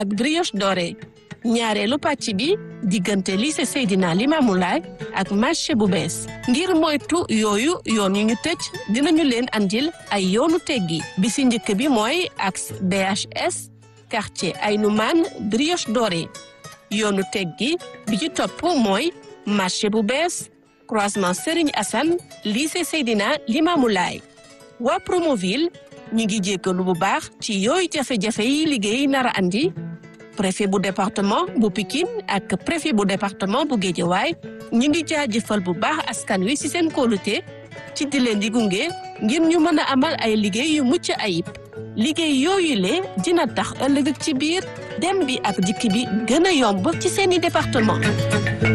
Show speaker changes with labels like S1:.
S1: ak brioche dorée ñaareelu pàcc bi diggante lycée Seydina Limamou Laye ak marché bu bees ngir moytu yooyu yoon yu ñu tëj dinañu leen andil ay yoonu teggi bi si njëkk bi mooy axe BHS quartier Aynoumane brioche dorée yoonu teggi bi ci topp mooy marché bu bees croisement Serigne Assane lycée Seydina Limamou Laye waa Promoville ñu ngi jéggalu bu baax ci yooyu jafe-jafe yi liggéey nar a andi préfet bu département bu Pikine ak préfet bu département bu Guédiawaye ñu ngi jaajëfal bu baax askan wi ci seen kóolute ci di leen di gunge ngir ñu mën a amal ay liggéey yu mucc ayib liggéey yooyu le dina tax ëllëg ci biir dem bi ak dikk bi gën a yomb ci seeni département